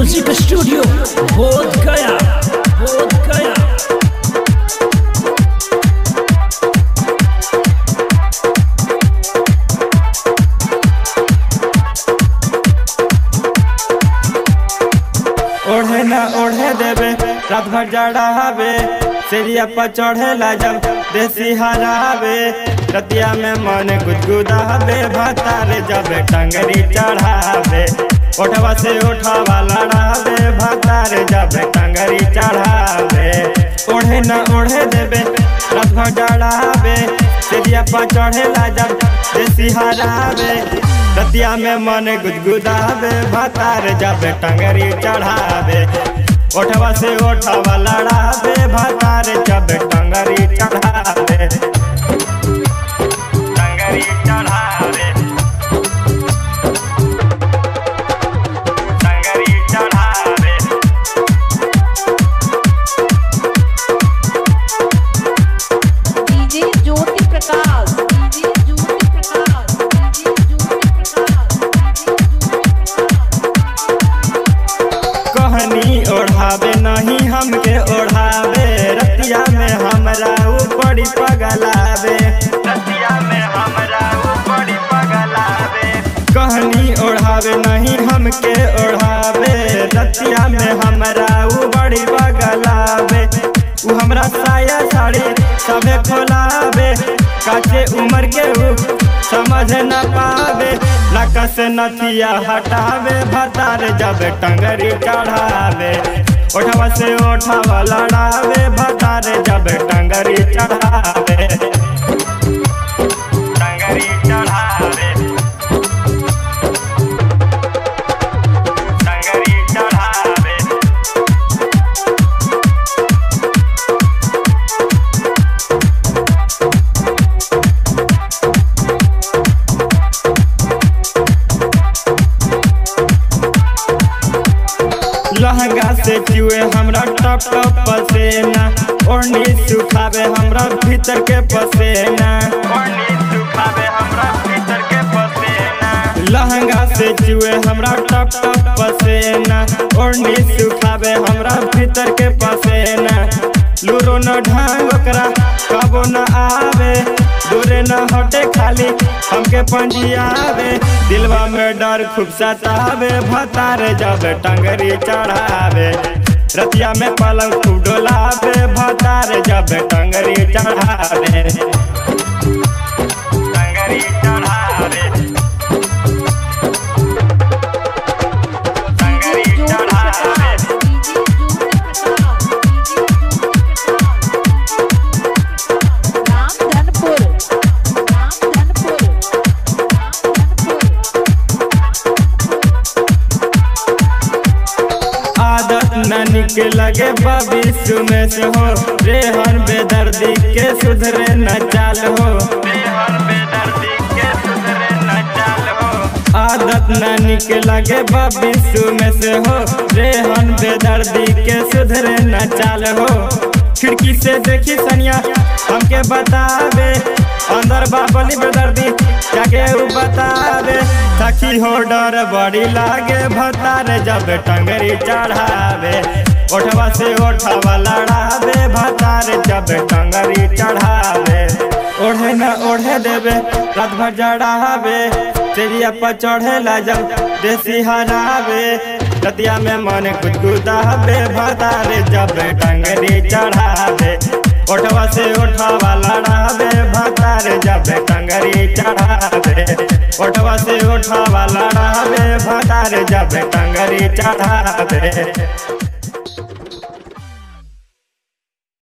music studio बोध गया बोध गया ओढ़े ना ओढ़े देवे रात भर जड़ावे सीढ़िया पर चढ़ेला जब देसी हरावे रतिया में मन गुदगुदावे भतारे जब टंगरी चढ़ावे ओठवा से उठावा लड़ावे भतारे जब टंगरी चढ़ावे ओढ़े ना ओढ़े देवे रात भर जड़ावे सीढ़िया पर चढ़ेला जब देसी हरावे रतिया में मन गुदगुदावे भतार जब टंगरी चढ़ावे ओठवा से ओठवा लड़ावे भतार जब टंगरी चढ़ावे टंगरी चढ़ावे टंगरी चढ़ावे DJ Jyoti Prakash DJ Jyoti Prakash DJ Jyoti Prakash कहनी ओढ़ावे नहीं हमके ओढ़ावे रतिया में हमरा ऊपरी पगलावे रतिया में हमरा ऊपरी पगलावे कहनी ओढ़ावे नहीं हमके ओढ़ावे रतिया में हमरा ऊपरी पगलावे उ हमरा साया साड़ी सबे खोलावे काचे उम्र के उ समझ न पावे नक से नथिया हटावे भतार जब टंगरी चढ़ावे ओठवा से ओठवा लड़ावे भतार जब टंगरी चढ़ावे टंगरी चढ़ावे टंगरी चढ़ावे लहंगा से चुए हमरा टप टप पसेना ओढ़नी सुखावे हमरा भीतर के पसेना ओढ़नी सुखावे हमरा भीतर के पसेना लहंगा से चुए हमरा टप टप पसेना ओढ़नी सुखावे हमरा भीतर के पसेना लूरो न ढंग ओकरा कबो न आवे दूरे न हटे खाली हमके पंजियावे दिलवा में डर खूब सतावे भतार जब टंगरी चढ़ावे रतिया में पलंग खूब डोलावे भतार जब टंगरी चढ़ावे टंगरी चढ़ावे टंगरी डीजे ज्योति चढ़ावे प्रकाश डीजे ज्योति प्रकाश रामधनपुर रामधनपुर आदत न निक लगे भविष्य में से हो रेहन बेदर्दी के सुधरे न चाल हो रेहन बेदर्दी के सुधरे न चाल हो आदत न निक लगे भविष्य में से हो रेहन बेदर्दी के सुधरे न चाल हो खिड़की से देखी सनिया हमके बतावे अंदर बाबली बेदर्दी जाके उ बतावे सखी हो डर बड़ी लागे भतारे जब टंगरी चढ़ावे ओठवा से ओठवा लड़ावे भतारे जब टंगरी चढ़ावे ओढ़े न ओढ़े देवे रात भर जड़ावे तेरिया पर चढ़ेला जब देसी हरावे रतिया में मन गुदगुदावे भतारे जब टंगरी चढ़ावे ओठवा से ओठवा लड़ावे भतारे जब टंगरी चढ़ावे ओठवा से ओठवा लड़ावे भतारे जब टंगरी चढ़ावे